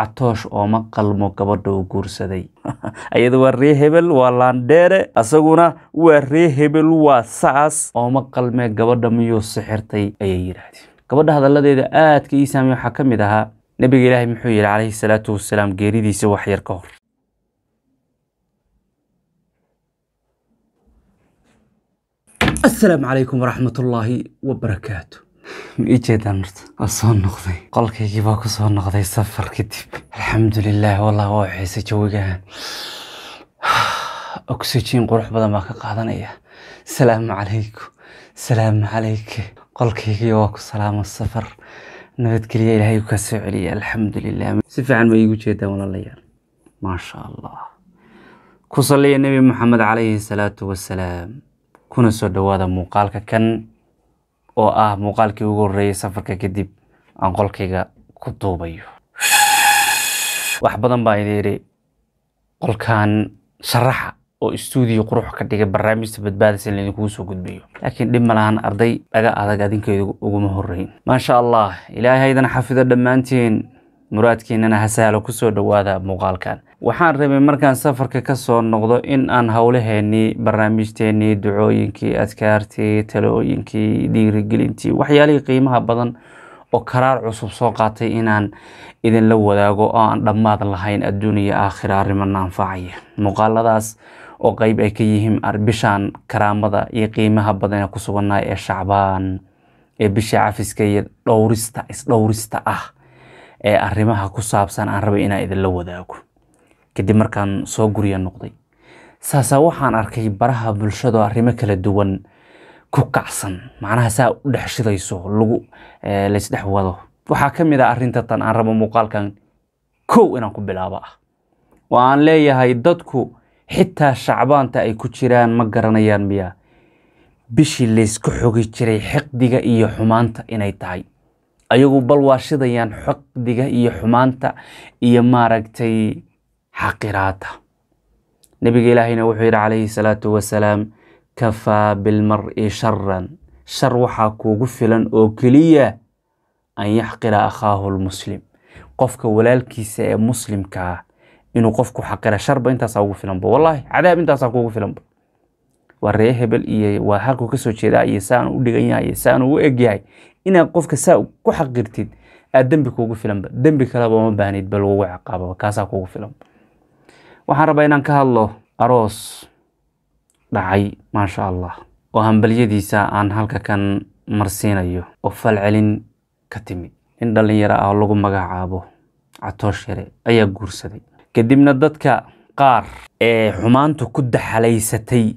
catoosh ooma qalmo gabadha uu guursaday ayada waa ree hebel waa laandheere asaguna waa ree hebel waa saas ooma qalmee gabadha miyuu sixirtay ayay yidhaahdeen gabadha hadalladeeda aadka ii saamey waxaa ka mid ahaa nabiga ilaahay muxuu yidhi calayhi salaatu wasalaam geeridiisa wax yar ka hor asalaamu calaykum waraxmatullaahi wabarakaatu ma ii jeedaan horta waa soo noqday qolkaygii baa ku soo noqday safar kadib alxamdulilah wallah waa waxayse jawigaan oxygen qurux badan baa ka qaadanaya salaamu calaykum salaamu calayka qolkaygii waa ku salaamo safar nabadgelya ilaahay kaa soo celiya alxamdulilah si fiican ma iigu jeedaan walaalayaal maasha allah ku saliya nebi maxamed calayhi salaatu wasalaam kuna soo dhowaada muuqaalka kan oo ah muuqaalkii ugu horreeyay safarka kadib aan qolkayga ku duubayo wax badan baa idin yidhi qolkan sharaxa oo istuudiyo qurux ka dhigay barnaamijta badbaadis in laydinkugu soo gudbiyo laakiin dhib ma lahan arday dhaga adag adinkeedu uguma horreyn maasha allah ilaahay haydan xafido dhammaantiin muraadkiinana ha sahlo kusoo dhowaada muuqaalkan waxaan rabay markaan safarka ka soo noqdo in aan howlaheennii barnaamijteennii ducooyinkii adkaartii talooyinkii dhiirigelintii waxyaalihii qiimaha badan oo karaar cusub soo qaatay inaan idinla wadaago oo aan dhammaad lahayn adduun iyo aakhira arrimana anfacaya muuqaaladaas oo qeyb ay ka yihiin bishaan karaamada iyo qiimaha badan ee ku sugannahay ee shacbaan ee bisha cafiska iyo dhowrista isdhowrista ah ee arrimaha ku saabsan aan rabay inaan idinla wadaago kadib markaan soo gurya noqday saasaa waxaan arkay baraha bulshado arrimo kala duwan ku kacsan macnaha saa u dhex shidayso lagu laysdhex wado waxaa ka mid ah arrinta tan aan rabo muuqaalkan kow inaan ku bilaabo ah oo aan leeyahay dadku xitaa shacbaanta ay ku jiraan ma garanayaan miya bishii laysku xogi jiray xiqdiga iyo xumaanta inay tahay ayagu bal waa shidayaan xiqdiga iyo xumaanta iyo maaragtay xaqiraada nabiga ilaahayna wuxuu yidhi calayhi salaatu wasalaam kafaa bilmar-i sharan shar waxaa kuugu filan oo keliya an yaxqira akhaahu lmuslim qofka walaalkiisa ee muslimkaa inuu qofku xaqira sharba intaasaa ugu filanba wallaahi cadaab intaasaa kuugu filanba waa ree hebel iyo waa halkuu kasoo jeedaa iyo saan u dhigan yahay iyo saan ugu egyahay inaad qofka saa ku xaqirtid aad dembi kuugu filanba dembi kaleba uma baahnid ba lagugu ciqaababa kaasaa kuugu filanba waxaan rabaa inaan ka hadlo aroos dhacay maasha allah oo hambalyadiisa aan halka kan marsiinayo oo falcelin ka timid nin dhallinyaro ah oo lagu magacaabo catoosh yare ayaa guursaday kadibna dadka qaar ee xumaantu ku daxalaysatay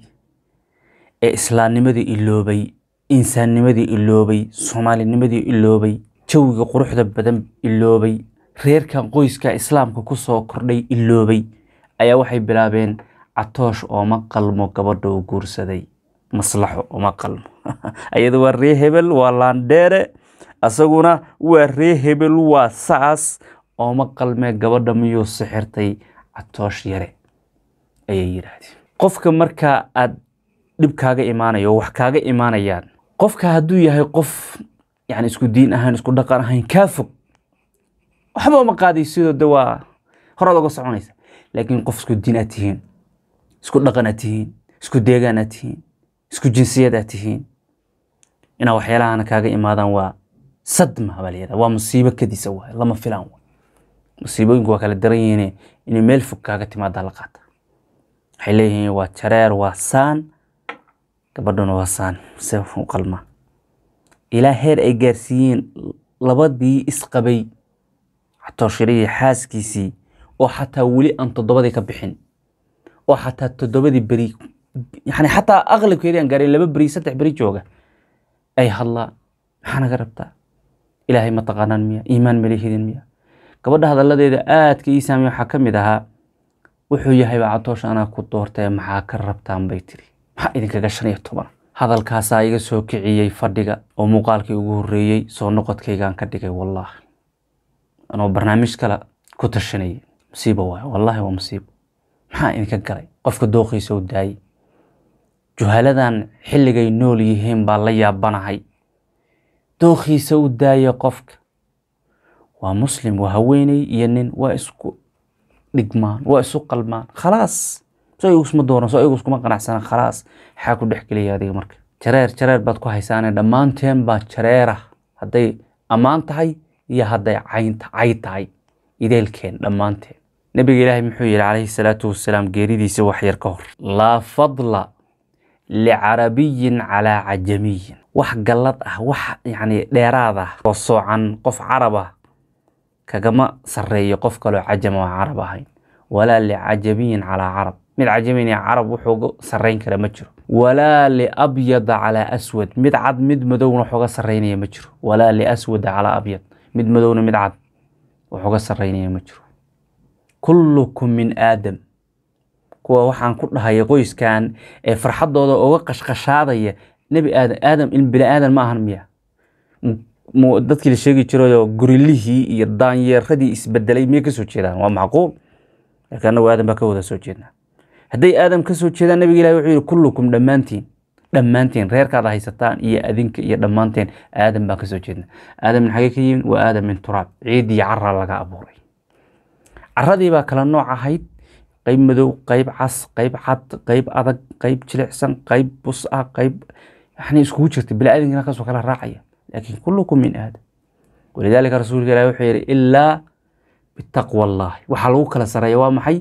ee islaamnimadii iloobay insaannimadii iloobay soomaalinimadii iloobay jawiga quruxda badan iloobay reerkan qoyska islaamka ku soo kordhay iloobay ayaa waxay bilaabeen catoosh ooma qalmo gabadha uu guursaday maslaxo ooma qalmo ayada waa ree hebel waa laandheere asaguna waa ree hebel waa saas ooma qalmee gabadha miyuu sixirtay catoosh yare ayay yidhaahdeen qofka marka aad dhib kaaga imaanayo oo wax kaaga imaanayaan qofka hadduu yahay qof yani isku diin ahayn isku dhaqan ahayn kaa fog waxba uma qaaday sidoo de waa horaad oga soconaysa laakiin qof isku diin aad tihiin isku dhaqan aad tihiin isku deegaan aad tihiin isku jinsiyad aad tihiin inaa waxyaalahana kaaga imaadaan waa sadma baa layihahda waa musiibo kadisa waay lama filaan waay musiibooyinku waa kala daran yihiin inay meel fog kaaga timaadaa la qaata waxay leeyihiin waa jareer waa saan gabadhuna waa saan se u qalma ilaa heer ay gaarsiiyeen labadii isqabay catooshirihii xaaskiisii oo xataa weli aan toddobadii ka bixin oo xataa toddobadii beri yani xataa aqlabkeedii aan gaarin laba beri saddex beri jooga ay hadlaan maxaa naga rabtaa ilaahay ma taqaanaan miya iimaan malihidin miya gabadha hadalladeeda aadka ii saamey waxaa ka mid ahaa wuxuu yahayba catoosh anaa ku doortee maxaa ka rabtaan bay tiri maxaa idinkaga shan iyo toban hadalkaasaa iga soo kiciyey fadhiga oo muuqaalkii ugu horreeyey soo noqodkaygaan ka dhigay wallaahi anoo barnaamij kale ku tashanayay musiibo waayo wallaahi waa musiibo maxaa idinka galay qofka dooqiisa u daayey juhaladan xilligay nool yihiin baa la yaabanahay dooqiisa u daaya qofka waa muslim waa haweeney iyo nin waa isku dhigmaan waa isu qalmaan khalaas soo iyagu isma dooran soo iyagu iskuma qanacsana khalaas maxaa ku dhex gelaya adiga marka jareer jareer baad ku haysaane dhammaanteen baa jareera hadday ammaan tahay iyo hadday cayn cay tahay ideelkeen dhammaanteen nabiga ilaahay muxuu yihi calayhi salaatu wasalaam geeridiisa wax yar ka hor laa fadla licarabiyin calaa cajamiyin wax gallad ah wax yacni dheeraad ah oo soocan qof carab ah kagama sarreeyo qof kaloo cajama oo carab ahayn walaa licajamiyin calaa carab mid cajamin iyo carab wuxuuga sarrayn kara ma jiro walaa liabyada calaa aswad mid cad mid madowna waxuga sarraynaya ma jiro walaa liaswada calaa abyad mid madowna mid cad waxuga sarraynaya ma jiro kullukum min aadam kuwa waxaan ku dhahaya qoyskan ee farxadooda uga qashqashaadaya nebi aadam aadam in bini aadan ma ahan miya dadkii la sheegi jirayoo gurilihii iyo daanyeeradii isbedelay miyay kasoo jeedaan waa macquul laakiin annagu aadam baa ka wada soo jeednaa hadday aadam ka soo jeedaan nabiga ilahi wuxuu yihi kullukum dhammaantiin dhammaantiin reerkaad haysataan iyo adinka iyo dhammaanteen aadam baan kasoo jeednaa aadamna xagee ka yimid waa aadam min turaab ciid iyo cara laga abuuray caradii baa kala nooc ahayd qayb madow qayb cas qayb cad qayb adag qayb jilicsan qayb bus ah qayb yani iskugu jirta bini aadamkina kasoo kala raacaya laakiin kullukum min aadam walidaalika rasuulka ilahi wuxuu yihi ilaa bitaqwa allahi waxaa lagu kala sareeya waa maxay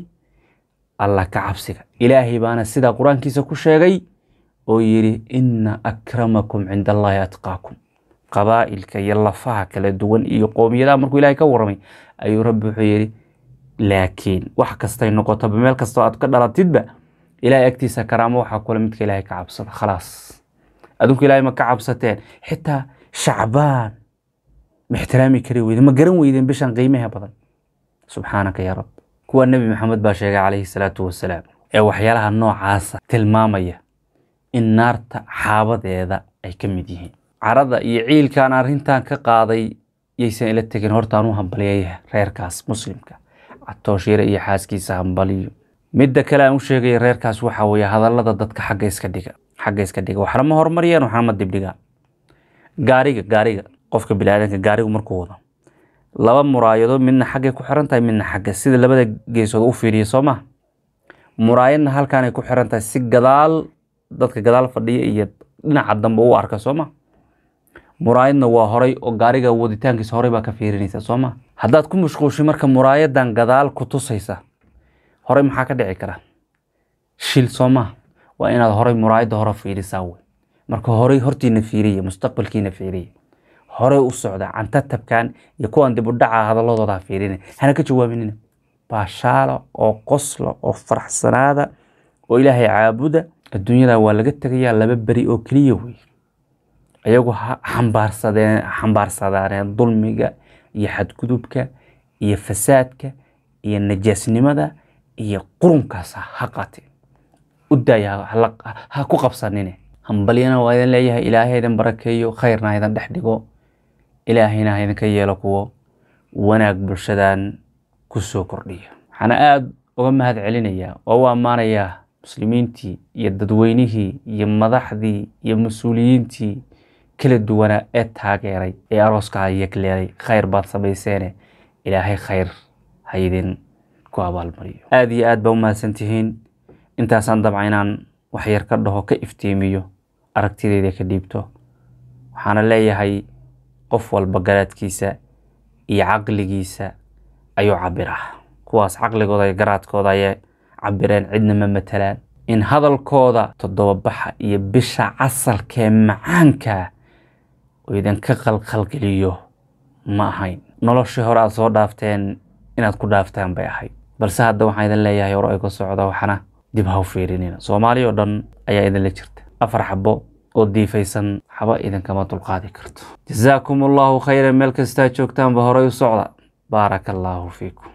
allah ka cabsiga ilaahay baana sidaa qur-aankiisa ku sheegay oo yidhi ina akramakum cinda allahi atqaakum qabaa'ilka iyo lafaha kala duwan iyo qoomiyadaha markuu ilahay ka warramay ayuu rabbi wuxuu yidhi laakiin wax kastay noqotaba meel kastoo aad ka dhalatidba ilahay agtiisa karaamo waxaa kule midka ilahay ka cabsada khalaas adinku ilahay ma ka cabsateen xitaa shacbaan ma ixtiraami kari weyde ma garan weydeen bishan qiimaha badan subxaanaka yaa rab kuwa nebi maxamed baa sheegay calayhi salaatu wasalaam ee waxyaalaha noocaasa tilmaamaya in naarta xaabadeeda ay ka mid yihiin carada iyo ciilkaan arrintan ka qaaday yaysan ila tegin hortaan u hambaliyaya reerkaas muslimka catooshiire iyo xaaskiisa hambaliyo midda kale aan u sheegaya reerkaas waxaa weeye hadallada dadka xagga iska dhiga xagga iska dhiga waxna ma horumariyaan waxna ma dibdhigaan gaariga gaariga qofka biniaadanka gaarigu markuu wado laba muraayadood midna xaggay ku xiran tahay midna xagga sida labada geesood u fiiriya soo maha muraayadna halkaanay ku xiran tahay si gadaal dadka gadaal fadhiya iyo dhinaca dambe u arka soo ma muraayadna waa horay oo gaariga waditaankiisa horay baa ka fiirinaysa soo ma haddaad ku mashquushay marka muraayadan gadaal ku tusaysa horay maxaa ka dhici kara shil soo maha waa inaad horay muraayadda hore fiirisaa wey marka horay hortiina fiiriya mustaqbalkiina fiiriya horey u socda cantatabkan iyo kuwan dib u dhaca hadaladooda ha fiirina hana ka jawaaminina baashaala oo qosla oo faraxsanaada oo ilaahay caabuda adduunyada waa laga tegayaa laba beri oo keliya wey ayagu ha xambaarsadeen xambaarsadaaneen dulmiga iyo xadgudubka iyo fasaadka iyo najaasnimada iyo qurunkaas ha qateen u daaya ha ku qabsanine hambalyana waa idin leeyahay ilaahay idin barakeeyo khayrna ha idin dhex dhigo ilaahayna ha idinka yeelo kuwo wanaag bulshadan ku soo kordhiya waxaana aada uga mahad celinayaa oo u ammaanayaa muslimiintii iyo dadweynihii iyo madaxdii iyo mas-uuliyiintii kala duwanaa ee taageeray ee arooska yegleelay khayr baad samayseene ilaahay khayr ha idin ku abaalmariyo aada iyo aad baa u mahadsantihiin intaasaan dabca inaan waxyar ka dhaho ka iftiimiyo aragtideyda ka dhiibto waxaana leeyahay qof walba garaadkiisa iyo caqligiisa ayuu cabiraa kuwaas caqligooda iyo garaadkooda ayay cabireen cidna ma matalaan in hadalkooda toddobabaxa iyo bisha casalkee macaanka oo idinka qalqalgeliyo ma ahayn noloshii hore aad soo dhaafteen inaad ku dhaaftaan bay ahayd balse hadda waxaan idin leeyahay hore ay ka socda waxna dib ha u fiirinina soomaali oo dhan ayaa idinla jirta afar xabo oo diifaysan xaba idinkama dulqaadi karto jasaakum allahu khayran meel kastaa joogtaanba horey u socda baaraka allaahu fiikum